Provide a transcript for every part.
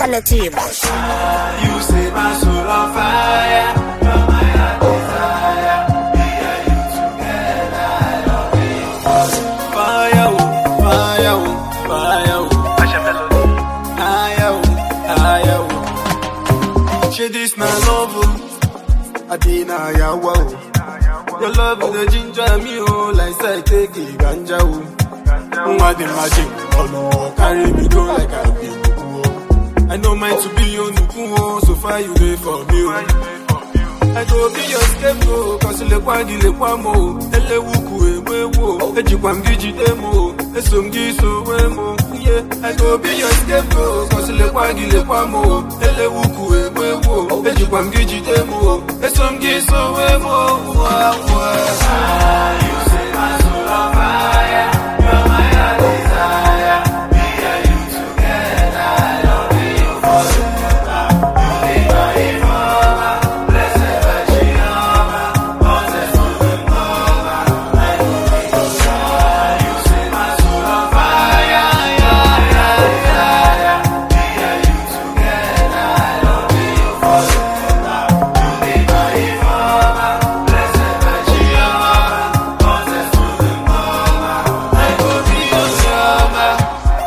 Quality boy. You say my soul on fire. You're my heart desire. Me and you together. I love you. Fire, oh, fire, oh, fire, oh. Fire, oh, fire, oh. Share this my love, oh. Adina, ya wow. Your love is the ginger me, oh, like say take it, ganja, oh. Nwa the magic, oh no, carry me go like I be nuku, oh. I know mine to be your nuku, oh, so far you there for me, oh. I go be your scapegoat, cause le kwa gi le kwa mo, ele wuku ewe wo, ejikwa m gị jide mo, eso m gị so we mo, yeah. I go be your scapegoat, cause le kwa gi le kwa mo, ele wuku ewe wo, ejikwa m gị jide mo, eso m gị so we mo, wa wa. You say my soul on fire, you're my heart desire, me and you together, I love you forever. You be my Jehovah, blessed Virgin Mama, Moses to the Mama, I love you forever. You say my soul on fire, yeah, yeah, yeah. Me and you together, I love you forever. You be my Jehovah, blessed Virgin Mama, Moses to the Mama, I love you forever.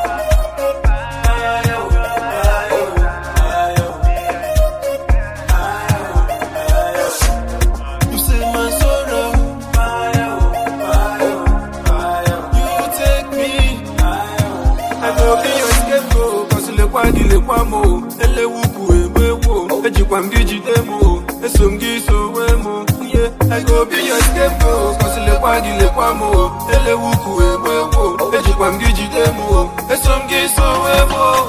You say my sorrow, you take me. I go be your scapegoat, cause le kwa gi le kwa mo, ele wuku ewe wo, ejikwa m gị jide mo, eso m gị so we mo, yeah. I go be your scapegoat, cause le kwa gi le kwa mo, ele wuku ewe wo, ejikwa m gị jide mo, eso m gị so we mo,